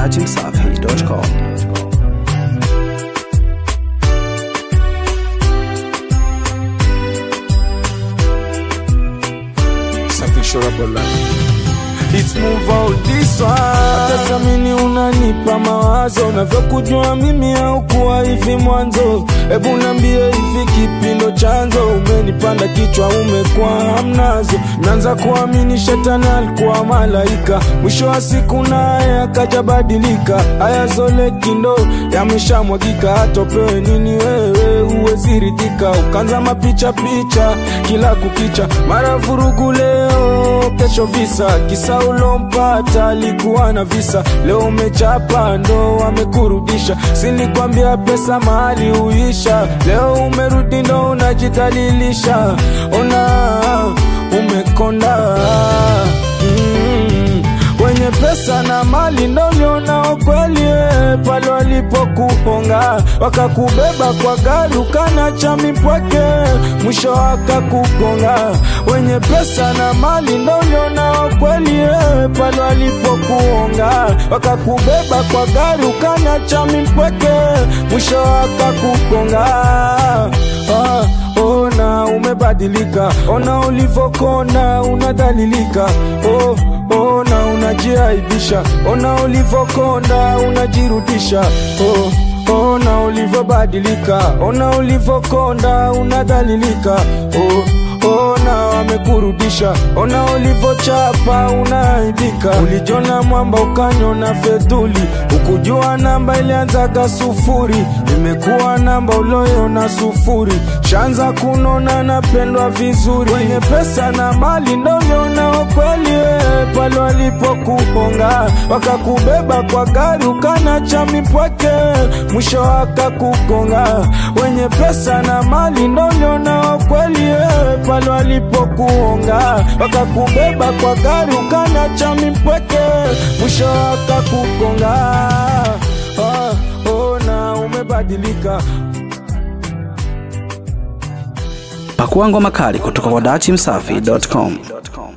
dachimsafi.com. something sure about life. It's move out this one. Hata samini unanipa mawazo, unavyokujua mimi haukuwa hivi mwanzo. Hebu nambie hivi kipindo chanzo, umenipanda kichwa, umekuwa hamnazo. Naanza kuamini shetani alikuwa malaika, mwisho wa siku naye akaja badilika. Haya zole kindo yameshamwagika, hatopewe nini wewe, huwezi ridhika. Ukaanza mapicha picha kila kukicha, mara vurugu leo, kesho visa. Kisa ulompata alikuwa na visa, leo umechapa ndo wamekurudisha. Silikwambia pesa mahali huisha, leo umerudi ndo unajidhalilisha. Ona umekonda mm. Wenye pesa na mali ndo ulionao kweli eh, pale walipokuponga wakakubeba kwa gari ukanacha mipweke, mwisho wakakugonga. Wenye pesa na mali ndo ulionao kweli eh, pale walipokuonga wakakubeba kwa gari ukanacha mipweke, mwisho wakakugonga. Ah, ona umebadilika, ona ulivokonda unadhalilika. Oh, ona unajiaibisha, ona ulivokonda unajirudisha. Oh, ona ulivobadilika, ona ulivokonda unadhalilika. Oh, ona wamekurudisha, ona ulivochapa unaaibika. Ulijona mwamba ukanyona fedhuli, ukujua namba ilianzaga sufuri, imekuwa namba uloyona sufuri. Shanza kunona napendwa vizuri, wenye pesa na mali ndo ulionao kweli eh, pale walipokuponga wakakubeba kwa gari ukanacha mipweke, mwisho wakakugonga. Wenye pesa na mali ndo ulionao kweli eh, pale walipokuonga wakakubeba kwa gari ukanacha mipweke, mwisho wakakugonga. Ah, ona umebadilika Pakua ngoma kali kutoka kwa dachimsafi.com.